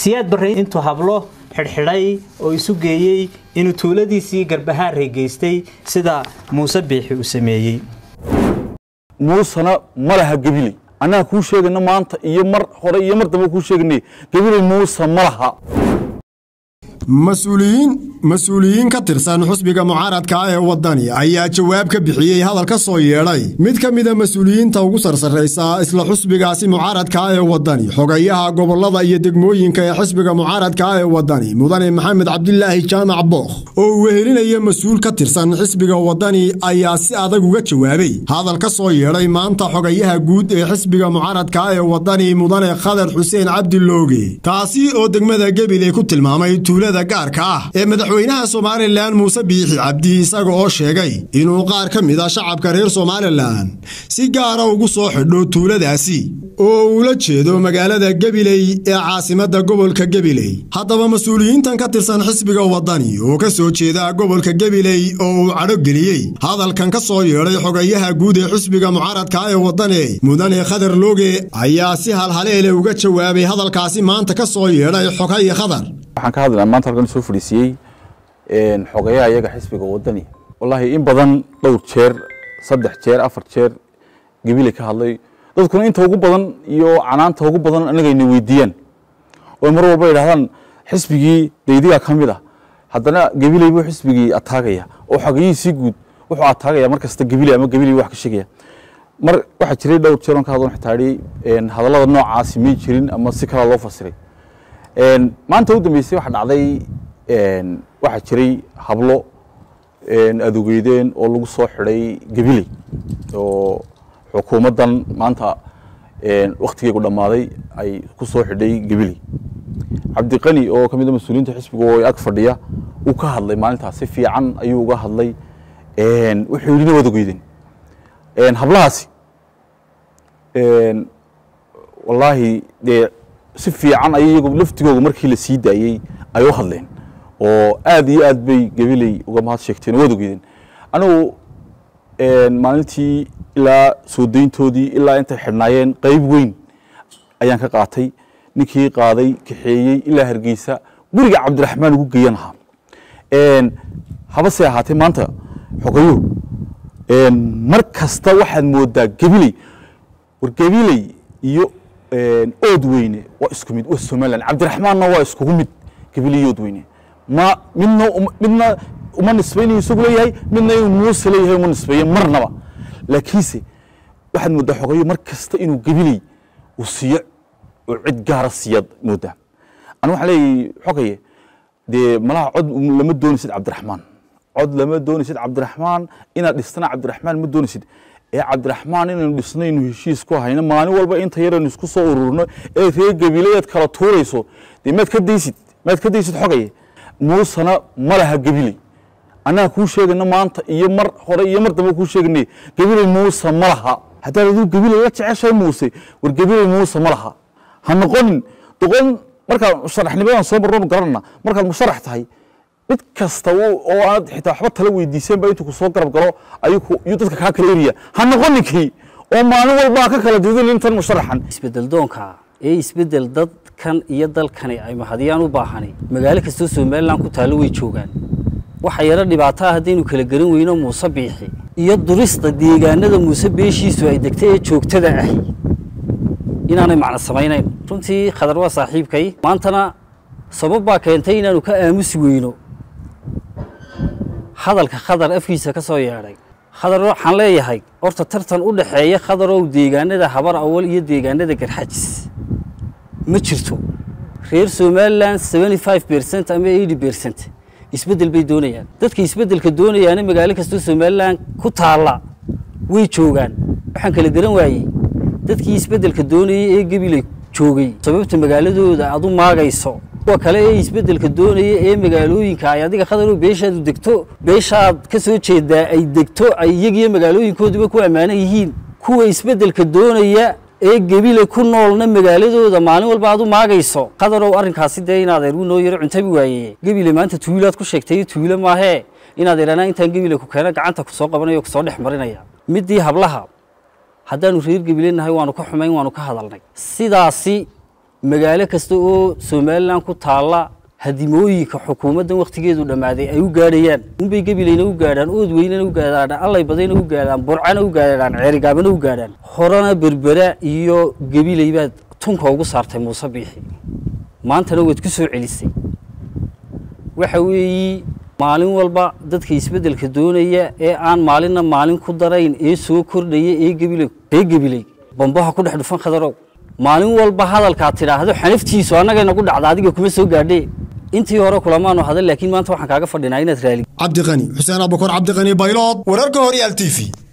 siyaad barre intuu hablo xidhxidhay oo isu geeyey inuu tuuladiisii garbahaarey geystay sida muuse biixi uu sameeyey muusena ma laha gabiley annaga kuu sheegana maanta iyo mar hore iyo mar dambe kuu sheeganay gabiley muuse ma laha mas-uuliyiin mas-uuliyiin ka tirsan xusbiga mucaaradka ee waddani ayaa jawaab ka bixiyey hadal ka soo yeedhay mid ka mida mas-uuliyiinta ugu sarsarraysa isla xusbigaasi mucaaradka ee waddani xogayaha gobollada iyo degmooyinka ee xisbiga mucaaradka ee waddani mudane maxamed cabdilaahi jaamac bookh oo uu wehelinaya mas-uul ka tirsan xisbiga waddani ayaa si adag uga jawaabay hadal ka soo yeedhay maanta xogayaha guud ee xisbiga mucaaradka ee waddani mudane khadar xuseen cabdilooge taasi oo degmada gebiley ku tilmaamay tuulada gaarka ah ee madaxweynaha somalilan muuse biixi cabdi isaga oo sheegay inuu qaar ka mid a shacabka reer somalilan si gaara ugu soo xidho tuuladaasi oo uula jeedo magaalada gebiley ee caasimadda gobolka gebiley haddaba mas-uuliyiintan ka tirsan xisbiga waddani oo ka soo jeeda gobolka gebiley oo uu cadho geliyey hadalkan ka soo yeedhay xogayaha guud ee xisbiga mucaaradka ee waddani mudane khadar looge ayaa si halhaleele uga jawaabay hadalkaasi maanta ka soo yeedhay xogaya khadar waxaan ka hadlaynaa maanta halkan soo fadhiisiyey xogayaha iyaga xisbiga waddani wallaahi in badan dhowr jeer saddex jeer afar jeer gebile ka hadlay dadkuna inta ugu badan iyo canaanta ugu badan anagayna weydiiyaan oo mar walba yidhahdaan xisbigii daydigaa ka mid ah haddana gebiley buu xisbigii ataagaya oo xogayihiisii guud wuxuu ataagaya mar kasta gebile ama gebiley wax ka sheegaya mar waxaa jiray dhowr jeer on ka hadlon xitaa idhi hadallada noocaasi may jirin ama si kala loo fasiray maanta u dambeysay waxa dhacday waxaa jiray hablo adogeydeen oo lagu soo xidhay gabiley oo xukuumaddan maanta wakhtigeegu dhammaaday ay ku soo xidhay gabiley cabdiqani oo ka mid a mas-uuliyiinta xisbiga oo ag fadhiya uu ka hadlay maalintaas si fiican ayuu uga hadlay wuxuu yidhi waad ogeydeen hablahaasi wallaahi dee si fiican ay iyagu laftigooga markii la sii daayey ay u hadleen oo aad iyo aad bay gabiley uga mahad sheegteen waad ogeydeen anigu maalintii ilaa soo dayntoodii ilaa intay xidhnaayeen qayb weyn ayaan ka qaatay ninkii qaaday kaxeeyey ilaa hargeysa guriga cabdiraxmaan ugu geeyan ahaa habase ahaatee maanta xogayo mar kasta waxaad moodaa gabiley war gabiley iyo ood weyne waa isku mid waa somalilan cabdiraxmaanna waa iskugu mid gabiley ood weyne ma midna midna uma nisbaynayo isagu leeyahay midna inuu muuse leeyahay uma nisbeeyo marnaba laakiinse waxaad moodaa xogayo mar kasta inuu gabiley uu siiyo oo cid gaara siiyaad moodaa anigu waxaan leeyahay xogaye dee malaha cod lama doonaysid cabdiraxmaan cod lama doonaysid cabdiraxmaan inaad dhistana cabdiraxmaan ma doonaysid ee cabdiraxmaan inaynu dhisnaynu heshiis ku hayno maalin walba inta yaraynu isku soo ururno ee reer gabileyaad kala tuurayso dee maad ka daysid maad ka daysid xogaye muusena ma laha gabiley annaga kuu sheegana maanta iyo mar hore iyo mar dambe kuu sheeganay gabiley muuse ma laha haddaad aduu gabiley la jeceshahay muuse war gabiley muuse ma laha ha noqonin doqon markaad musharaxnimadan soo marroonu garanana markaad musharax tahay mid kasta oo aad xitaa waxba tala weydiiseenba intuu ku soo garab galo ayuu dadka kaa kala eriya ha noqoninkii oo maalin walba ka kala didin intan musharaxan isbedel doonka ee isbedel dadkan iyo dalkani ay mahadiyaan u baahani magaalo kastoo somalilan ku taallo way joogaan waxa yaro dhibaato ah haddaynu kala garan weyno muuse biixi iyo durista deegaanada muuse beeshiisu ay degtay ee joogtada ahi inaanay macno samaynayn runtii khadar waa saaxiibkay maantana sabab baa keentay inaanu ka aamusi weyno hadalka khadar afkiisa ka soo yeedhay khadar waxaan leeyahay horta tartan u dhaxeeya khadarow deegaanada habar awal iyo deegaanada garxajis ma jirto reer somalilan seventy five bercent ama eighty bercent isbeddel bay doonayaan dadka isbeddelka doonayaana magaalo kastoo somalilan ku taalla way joogaan waxaan kala garan waayey dadkii isbeddelka doonayay ee gabiley joogay sababta magaaladooda aad u maagayso kuwa kale ee isbeddelka doonaya ee magaalooyinka ay adiga khadarow beeshaadu degto beeshaad ka soo jeedaa ay degto ay iyagiyo magaalooyinkooduba ku ammaanan yihiin kuwa isbeddelka doonaya ee gebile ku noolna magaaladooda maalin walba aad u maagayso qadarow arrinkaasi dee inaad ergu noo yaro cuntabi waaye gebile maanta tuulaad ku sheegtay tuulo maahee inaad idhanaa intaan gebile ku keena gacanta ku soo qabanaya o kusoo dhex marinaya middii hablaha haddaanu reer gebile nahay waanu ka xumayn waanu ka hadalnay sidaasi magaalo kasta oo somalilan ku taalla hadimooyinka xukuumaddan wakhtigeedu dhammaaday ay u gaadhayaan unbay gebilayna u gaadhaan ood weynena u gaadhaan allay badayna u gaadhaan burcana u gaadhaan ceerigaabana u gaadhaan horena berbera iyo gebilay baad tunka ugu saartay muuse biixi maantana waad ku soo celisay waxa weeyi maalin walba dadka isbeddelka doonaya ee aan maalinna maalin ku darayn ee soo kordhaya ee gebilay ee gebilay bambaha ku dhex dhufan khadarow maalin walba hadalkaad tidhaahdo xanaftiisu annaga nagu dhacda adiga kuma soo gaadhee intii hore kulamaanu hadal laakiin maanta waxaan kaaga fadhinaa inaad raali cabdiqani xuseen abukor cabdiqani baylood wararka horyaal t v